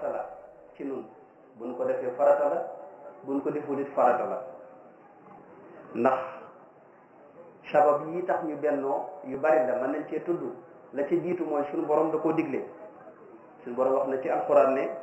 farata la ci nun buñ ko defee farata la buñ ko deful it farata la ndax sabab yi tax ñu bennoo yu bari la mën nañ cee tudd la ci jiitu mooy suñu borom da koo digle suñu borom wax na ci alquran ne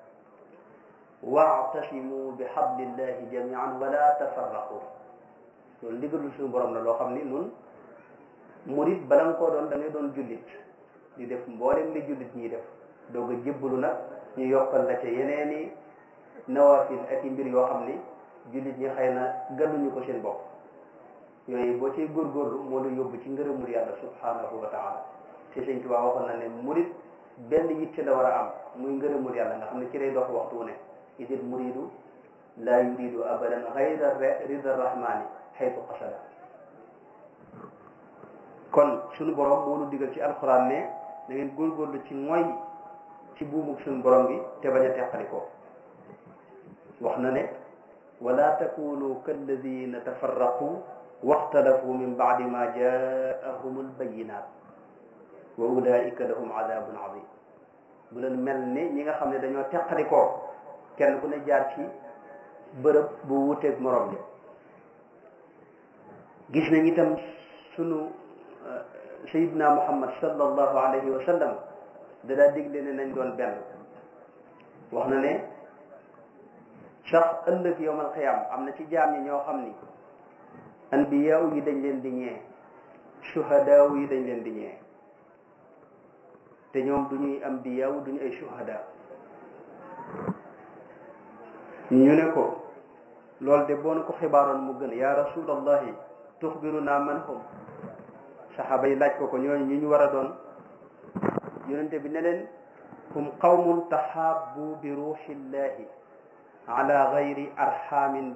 waatasimu bi hablillahi jamian wala tafarraqu loolu ndigalul suñu borom la loo xam ni nun murit bala nga koo doon da ngay doon jullit di def mboolem li jullit ñiy def doog a jébbalu nag ñu yokkal la ca yeneeni nawafil ak i mbir yoo xam ni jullit ñi xëy na gàlluñu ko seen bopp yooyu boo ciy góorgóorlu moo la yóbbu ci ngërëmul yàlla subhanahu wa taala te sëñ Tuubaa waxoon na ne murit benn yitte la war a am muy ngërëmul yàlla nga xam ne ci lay dox waxtu wu ne idil muridu laa yuridu abadan xayra rida rahmani xaytu qasada kon suñu borom moo nu digal ci alxuraan ne da ngeen góorgóorlu ci mooy ci buumug suñu borom bi te bañ a teqali ko wax na ne wala takunu kalladina tafarraqu waxtalafu min baadi ma jaahum albayinat wa ulaika lahum adabun azim bu leen mel ni ñi nga xam ne dañoo teqali ko kenn ku ne jaar ci bërëb bu wuteeg morom bi gis nañ itam sunu sayidna muhammad sallallahu alayhi wa sallam da daa digle ne nañ doon benn wax na ne sax ëllëg yowmal xiyaam am na ci jaam ñi ñoo xam ni anbiyaaw yi dañ leen di ñee shuhadaaw yi dañ leen di ñee te ñoom du ñuy ambiyaaw du ñu ay shuhada ñu ne ko loolu de boo na ko xibaaroon mu gën yaa rasulallahi tuxbiruna man hum saxaaba yi laaj ko ko ñooñu ñu ñu war a doon yonente bi ne leen hum qawmun taxaabu bi ruuxillahi ala gayri arxamin